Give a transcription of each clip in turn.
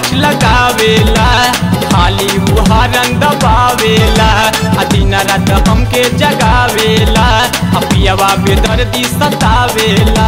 clutch लगावेला खाली उहा रंग दबावेला आ दिन रात हमके जगावेला आ पियवा बेदर्दी सतावेला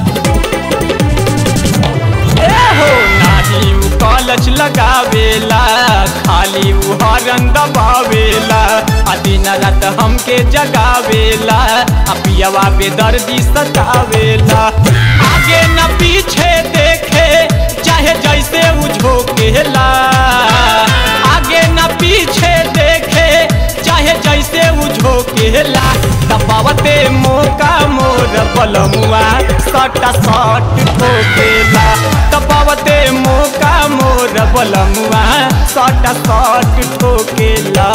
ए हो नाही उ कलच लगावेला खाली उ हरन दबावेला आ दिन रात हमके जगावेला आ पियवा बेदर्दी सतावेला आगे न पीछे देखे चाहे जैसे उ झोंकेला आगे न पीछे देखे चाहे जैसे उ झोंकेला दबावते मौका मोर बलमुआ सटा सट ठोकेला दबावते मौका मोर बलमुआ सटा सट ठोकेला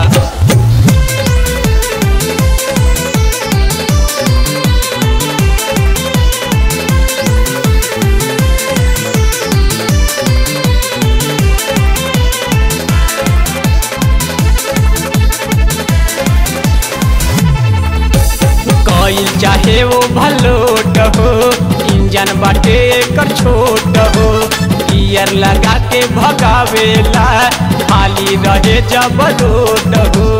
कईल चाहे वो भलोट हो इंजन बाटे एकर छोट हो गियर लगा के भगावेला खाली रहे जब रोड हो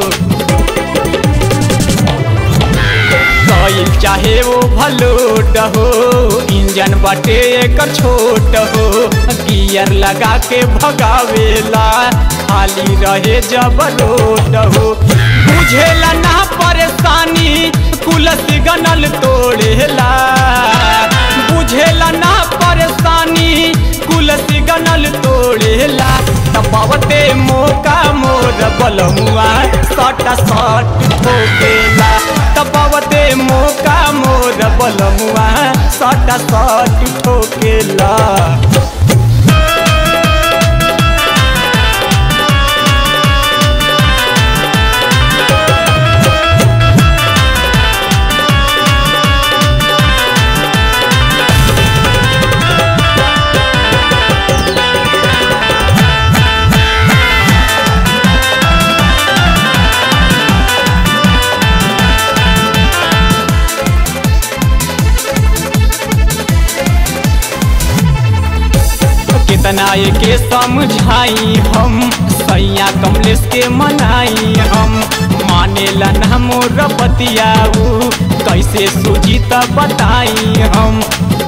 कईल चाहे वो भलोट हो इंजन बाटे एकर छोट हो गियर लगा के भगावेला खाली रहे जब रोड हो बुझेला ना परेशानी कुलस गनल तोड़ेला बुझेला ना परेशानी कुलस गनल तोड़ेला दबावते मौका मोर बलमुआ सटा सट ठोकेला दबावते मौका मोर बलमुआ सटा सट ठोकेला कितना के समझाई हम सैया कमलेश के मनाई हम मानेला ना मोर बतियाऊ कैसे सूझी त बताई हम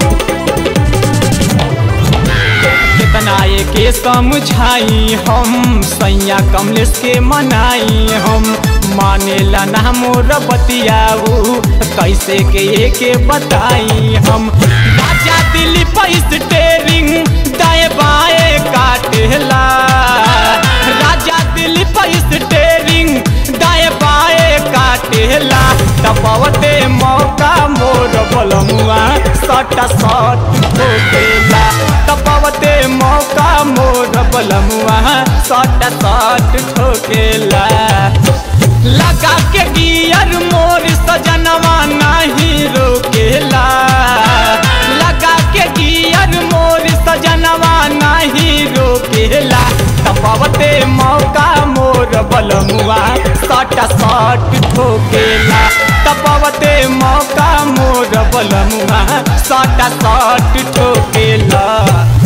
कितना के समझाई हम सैया कमलेश के मनाई हम मानेला ना मोर बतियाऊ कैसे के के बताई हम राजा दिल्ली पैस टेरिंग दाएं बाएं काटेला राजा दिल्ली पैस टेरिंग दाएं बाएं काटेला दबावते मौका मोर बलमुआ सटा सट ठोकेला दबावते मौका मोर बलमुआ सटा सट ठोकेला लगा के गियर मोर सजनवा नहीं रोकेला लगा के गियर मोर सजनवा नहीं रोकेला दबावते मौका मोर बलमुआ सटा सट ठोकेला दबावते मौका मोर बलमुआ सटा सट ठोकेला